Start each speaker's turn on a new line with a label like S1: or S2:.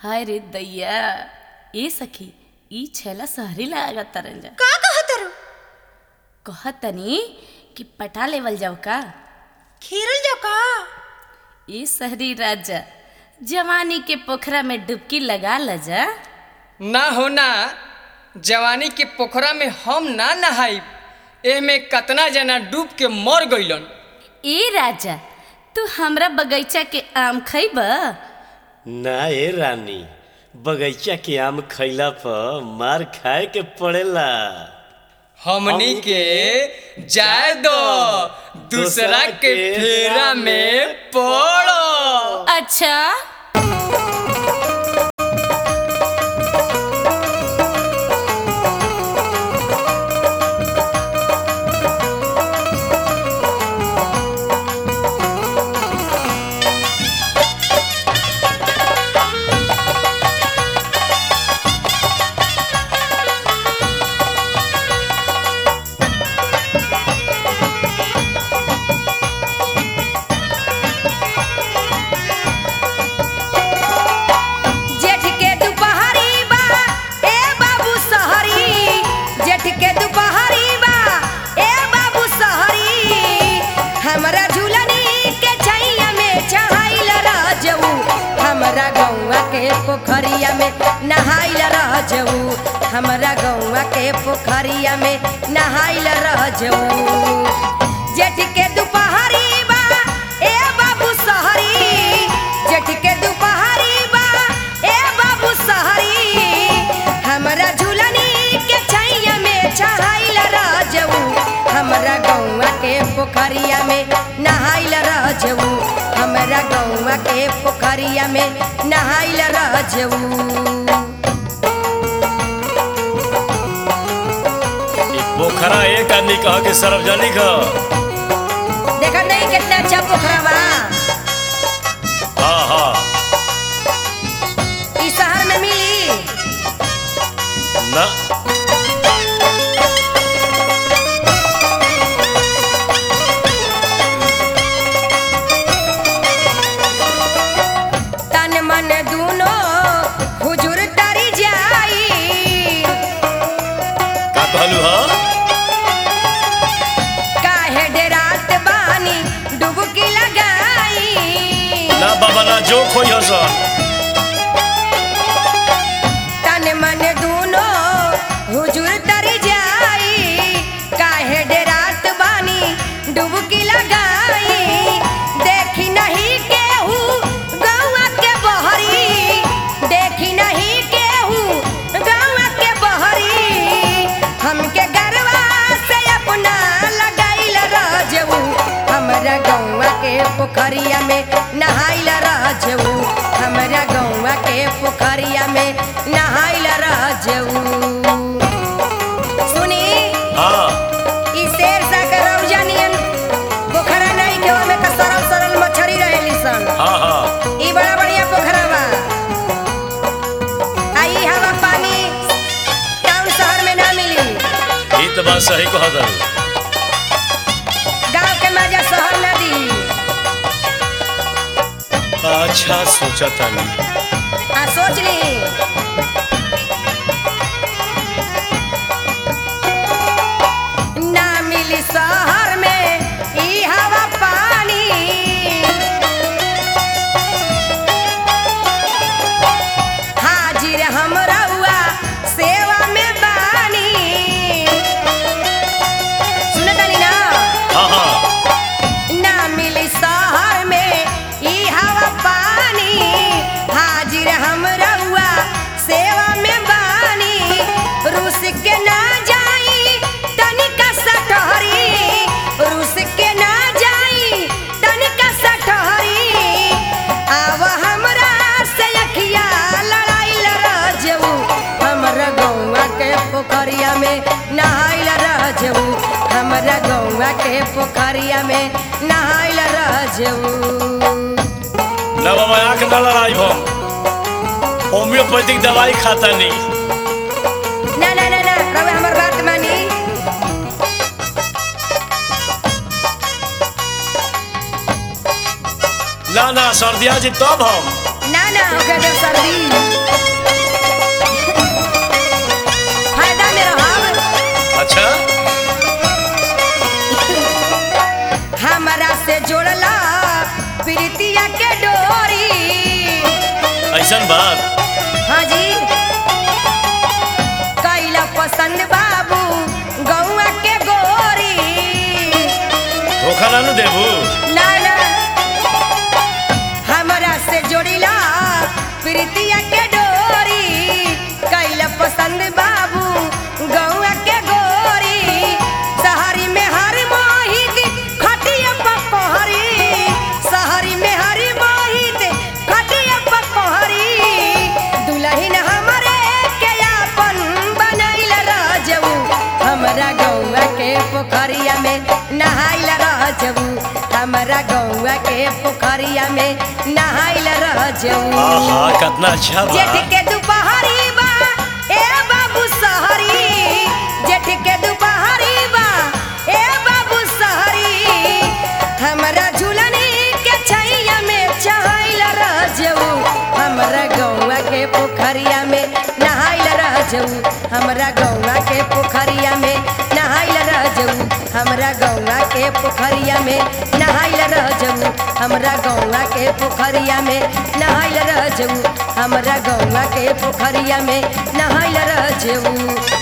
S1: हाय रे दैया ए सखी ई छेला सहरी लागत तरंजा
S2: का कहतरू
S1: कहतनी कि पटा लेवल जाओ का
S2: खीरल जो का
S1: ई सहरी राजा जवानी के पोखरा में डुबकी लगा लजा
S3: ना हो ना जवानी के पोखरा में हम ना नहाइब एमे कतना जना डूब के मर गइलन
S1: ए राजा तू हमरा बगीचा के आम खइब
S4: ना ए रानी बगीचा के आम खैला पर मार खाए के पड़ेला
S3: हमनी के जाए दो दूसरा के फेरा में पड़ो
S1: अच्छा
S2: जेठ के दुपहरी बा ए बाबू सहरी जेठ के दुपहरी बा ए बाबू सहरी हमरा झूलनी के छैया में चढ़ाइल रह जऊ हमरा गौवा के पोखरिया में नहाइल रह जऊ हमरा गौवा के पोखरिया में नहाइल रह जऊ जेठ के दुपहरी बा ए बाबू सहरी जेठ के दुपहरी बा ए बाबू सहरी हमरा झूलनी के छैया में चढ़ाइल रह जऊ हमरा गौवा के पोखरिया में नहाइल रह जऊ हमरा गौवा के पोखरिया में नहाइल रह जऊ
S4: ई पोखरा एक आदमी कह के सार्वजनिक ह
S2: देखा नहीं कितना अच्छा पोखरा बा
S4: हाँ हाँ
S2: ई शहर में मिली
S4: ना
S2: तन मन दूनो हुजूर तरी जाई
S4: का कहलू ह
S2: काहे डेरात बानी डुबकी लगाई
S4: ना बाबा ना जो खोई हसन
S2: तन मन दूनो हुजूर तरी जाई काहे डेरात बानी डुबकी लगाई देखी नहीं केहू गौआ के बहरी देखी नहीं केहू गौआ के बहरी हमके गरवा से अपना लगाइल रह जऊ हमरा गौआ के पोखरिया में नहाइल रह जऊ हमरा गौआ के पोखरिया में नहाइल रह जऊ सुनी
S4: हाँ
S2: ई शेर सा के रौजा नियन पोखरा नहीं के ओमे के सरल सरल मछरी रहेली सन
S4: हाँ हाँ
S2: ई बड़ा बढ़िया पोखरा बा आ ई हवा पानी टाउन शहर में ना मिली
S4: ई तो बात सही कह दल
S2: गांव के मजा शहर ना दी
S4: अच्छा सोचा तानी
S2: आ सोच ली ना मिली शहर में ई हवा पानी हाजिर हम रहुआ सेवा में बानी सुनत तानी ना
S4: हाँ हाँ
S2: ना मिली शहर में ई हवा पानी हाजिर हम रहुआ सेवा में बानी रूस के ना जाई तनिका सटहरी रूस के ना जाई तनिका सटहरी आव हमरा से अखिया लड़ाइल रह जऊ हमरा गौवा के पोखरिया में नहाइल रह जऊ हमरा गौवा के पोखरिया में नहाइल रह जऊ
S4: ना बाबा आँख ना लड़ाई हम होम्योपैथिक दवाई खाता नहीं
S2: ना ना ना ना रवे हमर बात मानी
S4: ना ना सर्दिया जी तब हम
S2: ना ना हो गया सर्दी
S4: कैसन बात
S2: हाँ जी कैला पसंद बाबू गौआ के गोरी
S4: धोखा ना नु देबू
S2: ना ना हमरा से जोड़िला प्रीतिया के डोरी कैला पसंद बाबू गौआ के गोरी शहरी में हर मोहित खटिया पकोहरी शहरी में हर मोहित खटिया पकोहरी दुल्हन हमरे के अपन बनैल राजऊ हमरा गौआ के पोखरिया में नहाइल राजऊ हमरा गौआ के पोखरिया में नहाइल राजऊ
S4: आहा कितना अच्छा बा
S2: जेठ के दुपहरी बा ए बाबू सहरी जेठ के दुपहरी बा ए बाबू सहरी हमरा झूलनी के छैया में चहाइल रजऊ हमरा गौवा के पोखरिया में नहाइल रजऊ हमरा गौवा के पोखरिया में नहाइल रजऊ हमरा गौवा के पोखरिया में नहाइल रजऊ हमरा गौवा के पोखरिया में नहाइल रजऊ हमरा गौवा के पोखरिया में नहाइल रजऊ